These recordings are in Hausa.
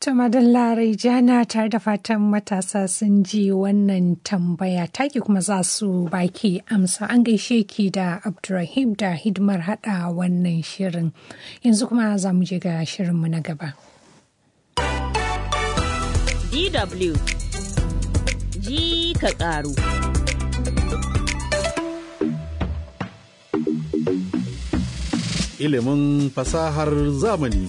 To madalla Raijana tare da fatan matasa sun ji wannan tambaya taki kuma za su baki amsa an gaishe ki da Abdurrahim da hidimar hada wannan shirin. Yanzu kuma za mu je ga shirinmu na gaba. DW ji ka ƙaru. Ilimin fasahar zamani.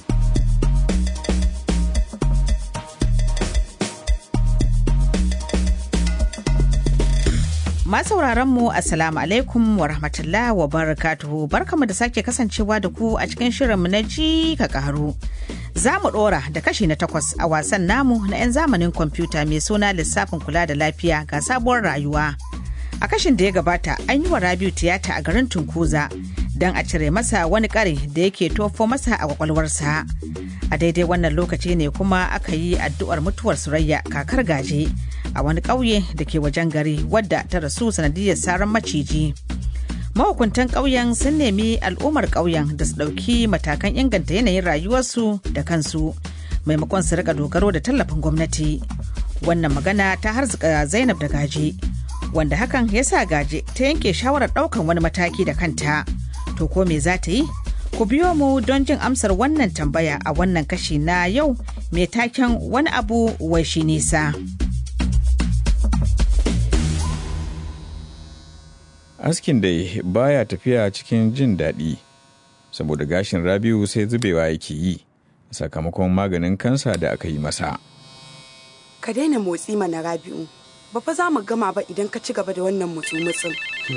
sauraron mu assalamu alaikum wa rahmatullah wa barakatuhu barkamu da sake kasancewa da ku a cikin shirinmu na ji ka karu za mu dora da kashi na takwas a wasan namu na 'yan zamanin kwamfuta mai suna lissafin kula da lafiya ga sabuwar rayuwa a kashin da ya gabata an yi wa rabiu tiyata a garin tunkuza don a cire masa wani kare da yake tofo masa a kwakwalwarsa a daidai wannan lokaci ne kuma aka yi addu'ar mutuwar surayya kakar gaje a wani ƙauye da ke wajen gari wadda ta rasu sanadiyar saran maciji mahukuntan ƙauyen sun nemi al'ummar ƙauyen da su ɗauki matakan inganta yanayin rayuwarsu da kansu maimakon su rika dogaro da tallafin gwamnati wannan magana ta harzika zainab da gaje wanda hakan ya sa gaje ta yanke shawarar ɗaukan wani mataki da kanta to ko me za ta yi ku biyo mu don jin amsar wannan tambaya a wannan kashi na yau mai taken wani abu wai shi nisa. askin dai baya tafiya cikin jin daɗi saboda gashin rabiu sai zubewa yake yi sakamakon maganin kansa da aka yi masa ka daina motsi mana rabi'u ba fa za mu gama ba idan ka ci gaba da wannan mutsu-mutsun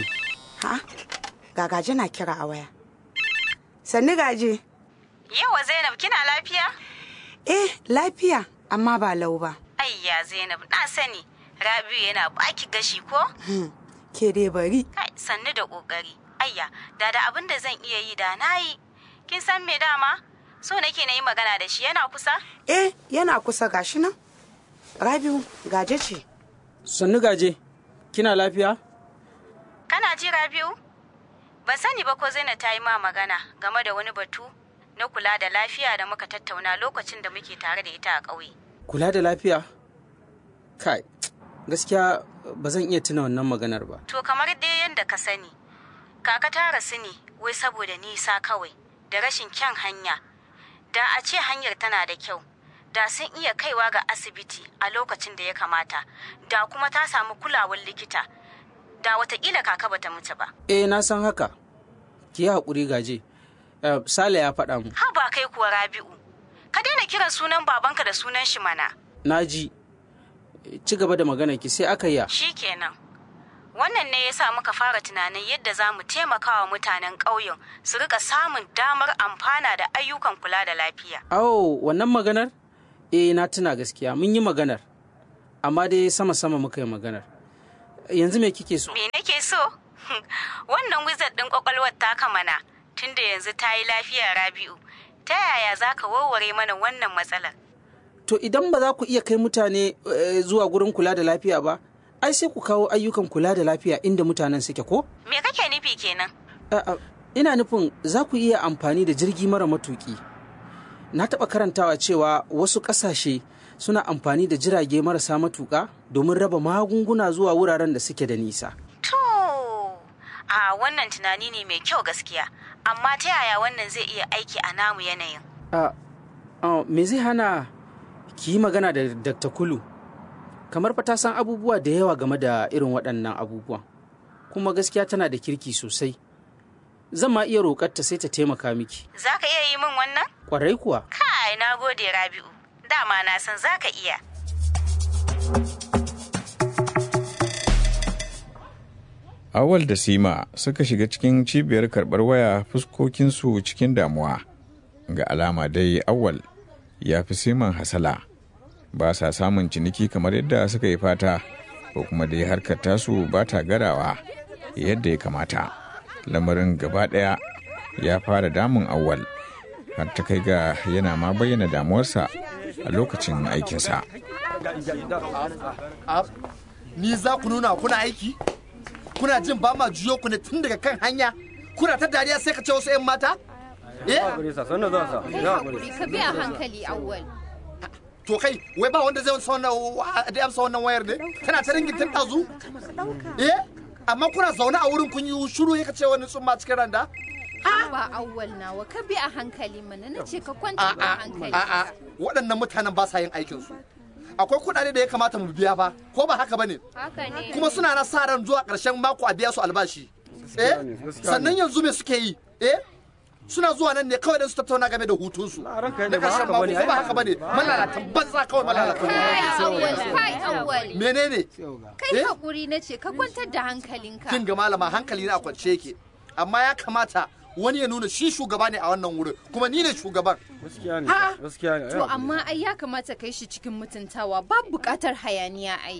ha gagaje na kira a waya sannu gaje yawa zainab kina lafiya eh lafiya amma ba lau ba ayya zainab na sani rabi'u yana baki gashi ko ke dai bari. Kai, sannu da ƙoƙari. Ayya, da da abin da zan iya yi da na yi. Kin san me dama? So nake na yi magana da shi yana kusa? Eh, yana kusa gashi nan. Rabiu, gaje ce. Sannu gaje, kina lafiya? Kana ji Rabiu? Ban sani ba ko Zainab ta yi ma magana game da wani batu na kula da lafiya da muka tattauna lokacin da muke tare da ita a ƙauye. Kula da lafiya? Kai, gaskiya ba zan iya tuna wannan maganar ba. To kamar dai yadda ka sani, kaka ta rasu ne wai saboda nisa kawai da rashin kyan hanya. Da a ce hanyar tana da kyau, da sun iya kaiwa ga asibiti a lokacin da ya kamata, da kuma ta samu kulawar likita, da watakila kaka bata mutu ba. Eh na san haka, ki yi haƙuri gaje. Uh, Sale ya faɗa mu. Ha ba kai kuwa Rabi'u, ka daina kiran sunan babanka da sunan shi mana. Na ji. ci gaba da magana ki sai aka yi Shi kenan. Wannan ne ya sa muka fara tunanin yadda za mu taimaka wa mutanen ƙauyen su rika samun damar amfana da ayyukan kula da lafiya. Awo, wannan maganar? Eh, na tuna gaskiya, mun yi maganar. Amma dai sama-sama muka yi maganar. Yanzu me kike so? Me nake so? Wannan wizard ɗin ƙwaƙwalwar taka mana, tunda yanzu ta yi lafiya Rabi'u. Ta yaya za ka warware mana wannan matsalar? To idan ba za ku iya kai mutane e, zuwa gurin kula da lafiya ba, ai sai ku kawo ayyukan kula da lafiya inda mutanen suke ko? Me kake nufi kenan? Ina nufin za ku iya amfani da jirgi mara matuki. Na taɓa karantawa cewa wasu ƙasashe suna amfani da jirage marasa matuƙa domin raba magunguna zuwa wuraren da suke da nisa. To, a wannan tunani ne mai kyau gaskiya, amma ta yaya wannan zai iya aiki a namu yanayin? me zai hana ki yi magana da Dr. Kulu kamar fa ta san abubuwa da yawa game da irin waɗannan abubuwan kuma gaskiya tana da kirki sosai zan ma iya roƙarta sai ta taimaka miki za ka iya yi min wannan? ƙwarai kuwa kai na gode rabi'u dama na san za ka iya awal da sima suka shiga cikin cibiyar karɓar waya fuskokinsu cikin damuwa ga alama dai awal ya fi siman hasala ba sa samun ciniki kamar yadda suka yi fata ko kuma dai harkar tasu ba ta garawa yadda ya kamata lamarin gaba ɗaya ya fara damun awal har ta kai ga yana ma bayyana damuwarsa a lokacin aikinsa ni za ku nuna kuna aiki kuna jin ba ma juyo ku ne tun daga kan hanya kuna ta dariya sai ka ce wasu 'yan mata Ka bi a hankali awwal. to kai wai ba wanda zai amsa wannan da amsa wannan wayar ne tana ta ringin tun dazu eh amma kuna zaune a wurin kun yi shiru ya ce wani tsumma cikin randa ba awwal nawa ka bi a hankali mana na ce ka kwanta a a'a hankali a'a waɗannan mutanen ba sa yin aikin su akwai kuɗaɗe da ya kamata mu biya ba ko ba haka bane haka ne kuma suna na sa ran zuwa ƙarshen mako a biya su albashi eh sannan yanzu me suke yi eh suna zuwa nan ne kawai don su tattauna game da hutunsu na ƙarshen mako ko ba haka bane malalatan banza kawai malalatan kai awwal kai awwal menene kai Eh? hakuri na ce ka kwantar da hankalinka kin ga malama hankali na a kwance yake amma ya kamata wani ya nuna shi shugaba ne a wannan wurin kuma ni ne shugaban gaskiya ne Ha? gaskiya ne to amma ai ya kamata kai shi cikin mutuntawa ba bukatar hayaniya ai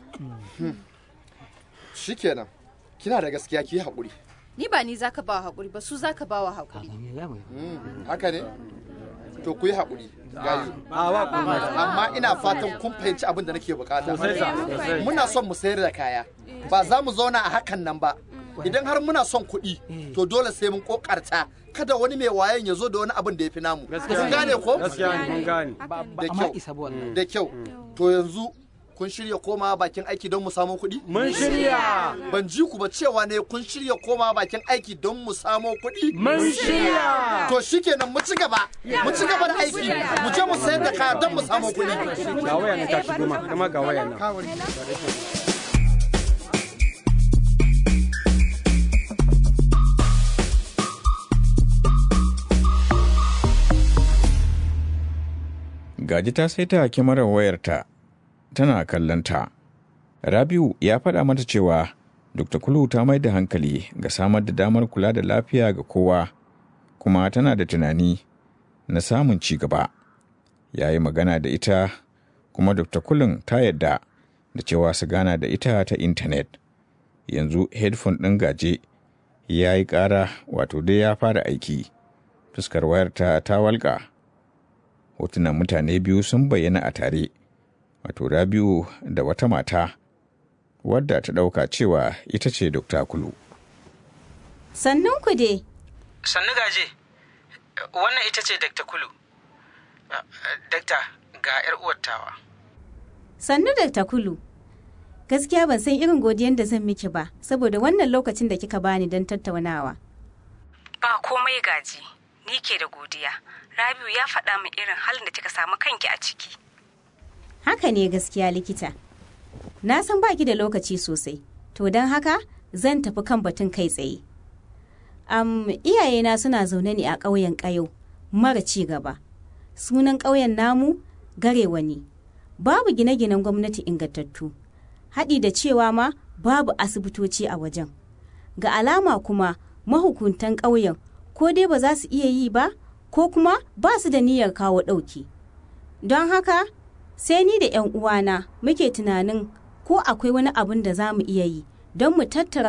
shikenan kina da gaskiya ki haƙuri ni ba ni zaka ba hakuri ba su zaka ba wa hakuri haka ne to ku yi haƙuri gayu amma ina fatan kun fahimci abin da nake bukata Sosai sa, sosai. muna son mu sayar da kaya ba za mu zauna a hakan nan ba idan har muna son kuɗi to dole sai mun kokarta kada wani mai wayan ya zo da wani abin da ya fi namu kun gane ko gaskiya ne mun gane da kyau da kyau to yanzu kun shirya komawa bakin aiki don mu samu kuɗi? Mun shirya. Ban ji ku ba cewa ne kun shirya komawa bakin aiki don mu samu kuɗi? Mun shirya. To shikenan mu ci gaba. Mu ci gaba da aiki. Mu je mu sayar da kaya don mu samu kuɗi. Ga waya na ta shigo ma, kuma ga waya na. Gaji ta saita kyamarar wayarta tana kallonta. Rabiu ya faɗa mata cewa Dr. Kulu ta mai da hankali ga samar da damar kula da lafiya ga kowa, kuma tana da tunani na samun ci gaba. Ya yi magana da ita, kuma Dr. Kulun ta yadda da cewa su gana da ita ta intanet. Yanzu headphone ɗin gaje ya yi ƙara wato dai ya fara aiki. Fuskar wayarta ta walƙa. Hotunan mutane biyu sun bayyana a tare. wato Rabiu da wata mata wadda ta ɗauka cewa ita ce Dokta Kulu. Sannan ku dai. Sannu gaje, wannan ita ce Dakta Kulu. Dakta ga 'yar uwattawa. Sannu Dakta Kulu. Gaskiya ban san irin godiyan da zan miki ba, saboda wannan lokacin da kika bani don tattaunawa. Ba komai gaji, ni ke da godiya. Rabiu ya faɗa min irin halin da kika samu kanki a ciki. Haka ne gaskiya likita. Na san baki da lokaci sosai, to don haka zan tafi kan batun kai tsaye. Am iyayena suna zaune ne a ƙauyen ƙayo, mara ci gaba. Sunan ƙauyen namu garewa ne. Babu gine-ginen gwamnati ingantattu. Haɗi da cewa ma babu asibitoci a wajen. Ga alama kuma mahukuntan ƙauyen ko dai ba za su iya yi ba, ko kuma ba su da niyyar kawo ɗauki. Don haka sai ni da 'yan uwana muke tunanin ko akwai wani abin da za mu iya yi don mu tattara